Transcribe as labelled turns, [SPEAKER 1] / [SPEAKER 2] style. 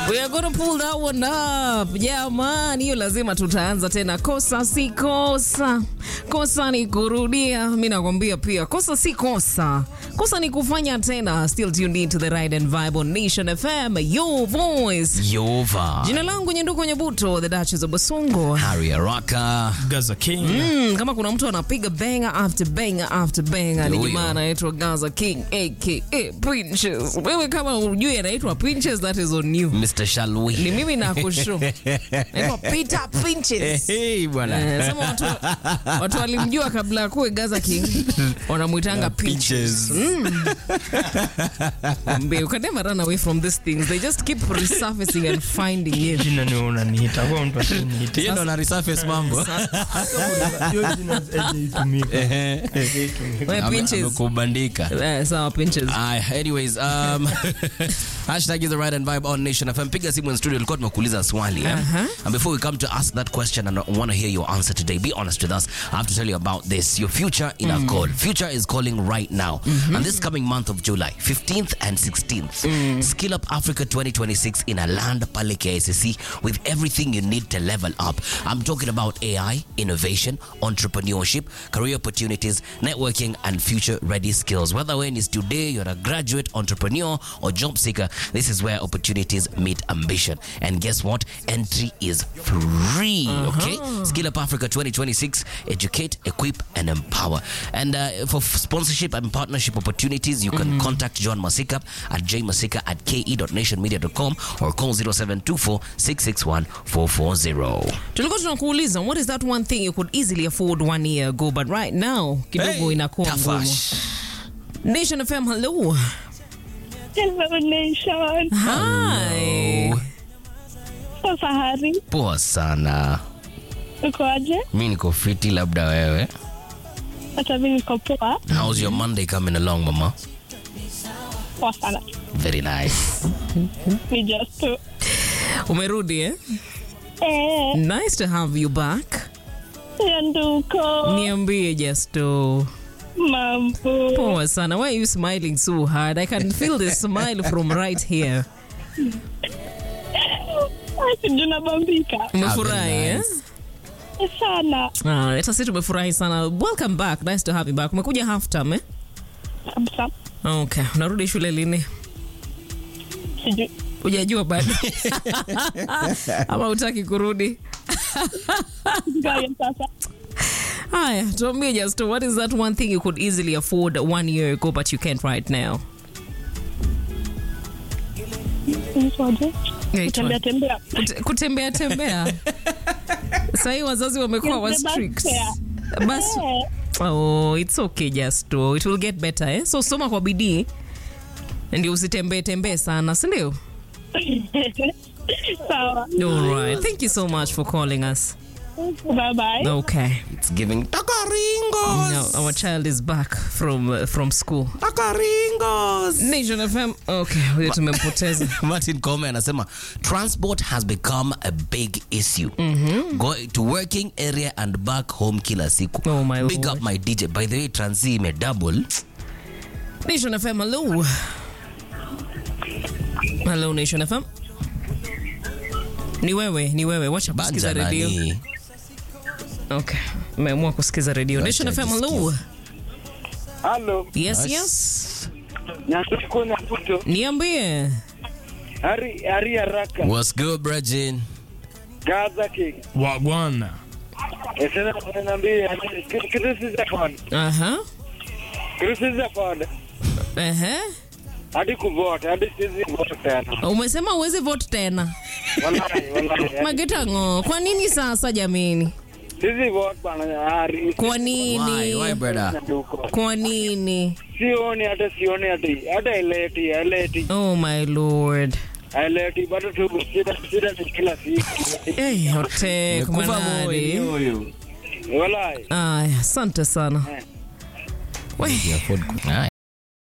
[SPEAKER 1] We are gonna pull that one up. Jamani, hiyo lazima tutaanza tena. Kosa si kosa, kosa ni kurudia. Mi nakwambia pia, kosa si kosa, kosa ni kufanya tena. Still tuned in to the ride and vibe on Nation FM, your voice.
[SPEAKER 2] Yova.
[SPEAKER 1] Jina langu Nyenduko Nyebuto, the Duchess of Basongo.
[SPEAKER 2] Harry Araka.
[SPEAKER 3] Gaza King.
[SPEAKER 1] Mm, kama kuna mtu anapiga banger after banger after banger ni
[SPEAKER 2] Huyo.
[SPEAKER 1] jamaa anaitwa Gaza King aka Pinches. Wewe kama ujui anaitwa Pinches, that is on you.
[SPEAKER 2] Mr.
[SPEAKER 1] Ni
[SPEAKER 2] Shalwi.
[SPEAKER 1] mimi nakushu. Naitwa Peter Pinches.
[SPEAKER 2] Hey, bwana.
[SPEAKER 1] Eh, sema watu, watu walimjua kabla ya kuwe Gaza King wanamwitanga Pinches. Mwambie, you can never run away from these things. They just keep resurfacing and finding you.
[SPEAKER 3] Jina ni unaniita kwa mtu asiniite.
[SPEAKER 2] Yeye ndo ana resurface mambo.
[SPEAKER 3] Hiyo jina haijatumika.
[SPEAKER 1] Wewe
[SPEAKER 2] Ame-
[SPEAKER 1] Pinches.
[SPEAKER 2] Amekubandika.
[SPEAKER 1] Eh, sawa Pinches.
[SPEAKER 2] Aye, anyways, um, hashtag is the right and vibe on Nation FM. Piga simu in studio, ilikuwa tumekuuliza swali. eh? And before we come to ask that question and I want to hear your answer today, be honest with us. I have to tell you about this. Your future in a call. Future is calling right now. And this coming month of July, 15th and 16th, Skill Up Africa 2026 in a land pale KICC with everything you need to level up. I'm talking about AI, innovation, entrepreneurship, career opportunities, networking, and future ready skills. Whether when it's today, you're a graduate, entrepreneur, or job seeker, this is where opportunities meet ambition. And guess what? Entry is free. Okay? Skill Up Africa 2026. Educate, equip, and empower. And uh, for f- sponsorship and partnership opportunities, you can contact John Masika at jmasika at ke.nationmedia.com or call 0724 661 440.
[SPEAKER 1] tulikuwa tunakuuliza what is that one thing you could easily afford one year ago but right now kidogo
[SPEAKER 2] Hey,
[SPEAKER 1] inakuwa ngumu
[SPEAKER 2] Tafash.
[SPEAKER 1] nation fm hello
[SPEAKER 4] Hello Nation.
[SPEAKER 1] hi
[SPEAKER 4] Sasa Hari,
[SPEAKER 2] Poa sana.
[SPEAKER 4] ukoaje?
[SPEAKER 2] Mi niko fiti, labda wewe.
[SPEAKER 4] Hata mimi niko poa,
[SPEAKER 2] How's your Monday coming along, mama?
[SPEAKER 4] poa sana.
[SPEAKER 2] Very nice.
[SPEAKER 4] Ni just tu.
[SPEAKER 1] umerudi eh?
[SPEAKER 4] Eh,
[SPEAKER 1] nice to have you back
[SPEAKER 4] ya nduko,
[SPEAKER 1] niambie justo
[SPEAKER 4] mambo.
[SPEAKER 1] poa sana why are you smiling so hard i can feel the smile from right here
[SPEAKER 4] Sijui nabambika
[SPEAKER 1] umefurahi
[SPEAKER 2] very
[SPEAKER 1] eh?
[SPEAKER 4] Eh, sana
[SPEAKER 1] Ah, hata sisi tumefurahi sana welcome back nice to have you back umekuja half time eh?
[SPEAKER 4] kabisa.
[SPEAKER 1] okay unarudi shule lini
[SPEAKER 4] Sijui
[SPEAKER 1] hujajua bado ama utaki kurudi
[SPEAKER 4] gaya sasa.
[SPEAKER 1] Haya, tuambie just what is that one thing you could easily afford one year ago but you can't right now?
[SPEAKER 4] Inaitwaje?
[SPEAKER 1] Inaitwa-
[SPEAKER 4] Kutembea tembea.
[SPEAKER 1] Kute- Kutembea tembea. Sahii wazazi wamekuwa wa
[SPEAKER 4] Yes, the bus
[SPEAKER 1] strict.
[SPEAKER 4] fare.
[SPEAKER 1] Bas,
[SPEAKER 4] Eh,
[SPEAKER 1] oh, it's okay just oh, it will get better eh? So soma kwa bidii ndio usitembee tembee sana, si ndio?
[SPEAKER 4] Sawa.
[SPEAKER 1] All right. Thank you so much for calling us.
[SPEAKER 4] Bye bye.
[SPEAKER 1] Okay.
[SPEAKER 2] It's giving takaringos.
[SPEAKER 1] Now our child is back from uh, from school.
[SPEAKER 2] Takaringos.
[SPEAKER 1] Nation FM. Okay, huyo tumempoteza.
[SPEAKER 2] Martin Kome anasema transport has become a big issue. Going to working area and back home kila siku.
[SPEAKER 1] Oh, my
[SPEAKER 2] Big
[SPEAKER 1] Lord.
[SPEAKER 2] up my DJ. By the way, transi ime double.
[SPEAKER 1] Nation FM, hello. Hello Nation FM. Ni wewe, ni wewe. Wacha kusikiza
[SPEAKER 2] Banja
[SPEAKER 1] redio.
[SPEAKER 2] nani?
[SPEAKER 1] Okay. Umeamua kusikiza redio. Nation
[SPEAKER 2] Wacha
[SPEAKER 1] FM, hello.
[SPEAKER 5] Halo,
[SPEAKER 1] Yes,
[SPEAKER 2] Yes.
[SPEAKER 1] yes.
[SPEAKER 5] Nyanduko Nyabuto,
[SPEAKER 1] Niambie.
[SPEAKER 5] Hari Hari Haraka,
[SPEAKER 2] What's good, Brajin?
[SPEAKER 5] Gaza King.
[SPEAKER 3] Wagwana.
[SPEAKER 5] Eh, Sasa unaniambia kitu kitu si za fund.
[SPEAKER 1] Aha.
[SPEAKER 5] Kitu si za fund.
[SPEAKER 1] Ehe.
[SPEAKER 5] Hadi kuvote, hadi sizi vote tena.
[SPEAKER 1] Umesema uwezi vote tena.
[SPEAKER 5] Wallahi, wallahi.
[SPEAKER 1] Mageta ngo. Kwa nini sasa jamini?
[SPEAKER 5] Sizi vote bana Hari.
[SPEAKER 1] Kwa
[SPEAKER 2] Why?
[SPEAKER 1] nini?
[SPEAKER 2] Why, brother?
[SPEAKER 5] Nyanduko.
[SPEAKER 1] Kwa nini?
[SPEAKER 5] Sioni hata sioni hata hata ileti, ileti,
[SPEAKER 1] Oh my lord.
[SPEAKER 5] ileti bado tu shida shida ni kila siku.
[SPEAKER 1] Hey, hote
[SPEAKER 2] Mekufa
[SPEAKER 1] kumanadi.
[SPEAKER 2] moyo.
[SPEAKER 5] Wallahi.
[SPEAKER 1] Aya, asante sana. We.
[SPEAKER 2] Haya.